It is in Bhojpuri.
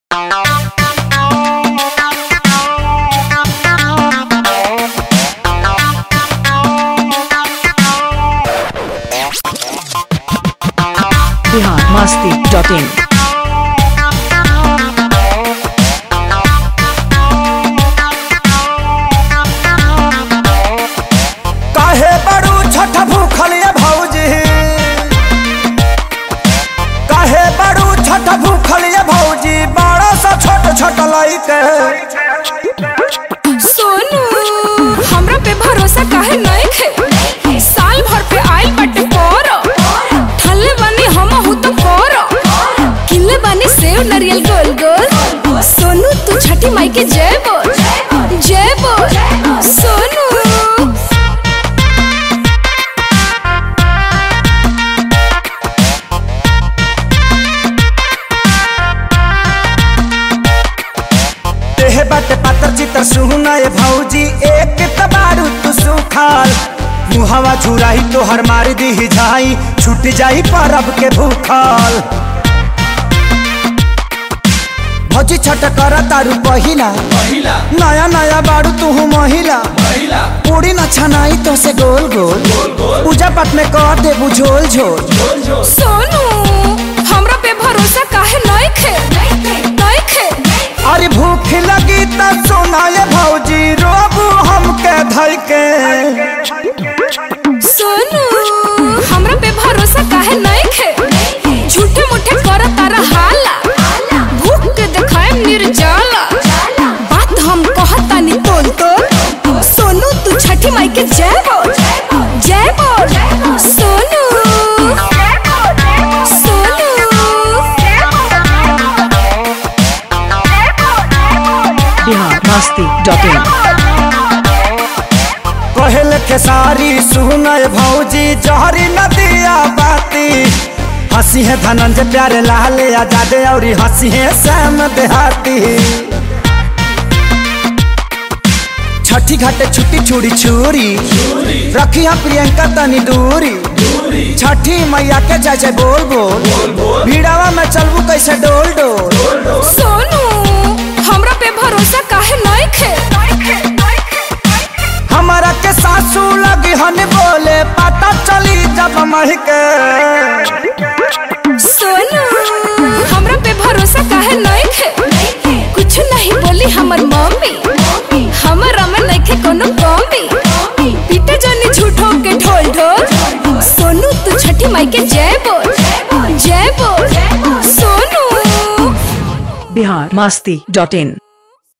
masti.in. काहे बड़ू छठ भूखल ये भौजी काहे बड़ू छठ भूखल ये भौजी बड़ा सा छोट छोट लइके सोनू हमरा पे भरोसा काहे नइखे साल भर पे आइल बाटे पर ठल्ले बानी हम हूँ तो पर किल्ले बानी सेव नारियल गोल गोल सोनू तू छठी माई के जय बोल जय बोल सोनू देह बाटे पातर चितर सुना ये भौजी एक तबारू तू सुखाल मुहावा झुराही तो हर मार दी जाई छूट जाई परब के भूखल भौजी छठ कर तारू पहिला नया नया बारू तू महिला पूरी न छनाई तो से गोल गोल पूजा पाठ में कर दे बुझोल झोल सोनू हमरा पे भरोसा काहे नइखे नइखे अरे भूख लगी त सोना ये भौजी रोबू हमके धई के सोनू हमरा पे भरोसा काहे नइखे झूठे मुठे कर तारा हाला भूख के देखाए निर्जाला बात हम कहतानी तोल तोल सोनू तू छठी माई के जय बोल जय बोल सोनू सोनू Bihar masti.in. कहल के सारी सुनय भौजी जहरी नदिया बाती हंसी है धनंजय प्यारे लाल आजादे और हंसी है श्याम देहाती छठी घाटे छुट्टी छुड़ी छुरी रखी है प्रियंका तनी दूरी छठी मैया के जय जय बोल बोल भीड़ावा में चलबू कैसे डोल डोल सोनू हमरा पे भरोसा काहे नइखे हमारा के सासू लगी हन बोले पता चली जब महके सोनू हमरा पे भरोसा काहे नइखे कुछ नहीं बोली हमर मम्मी हमरा में नइखे कोनो कमी पीटे जानी झूठो के ढोल ढोल सोनू तू छठी माई के जय बोल जय बोल सोनू Bihar masti.in.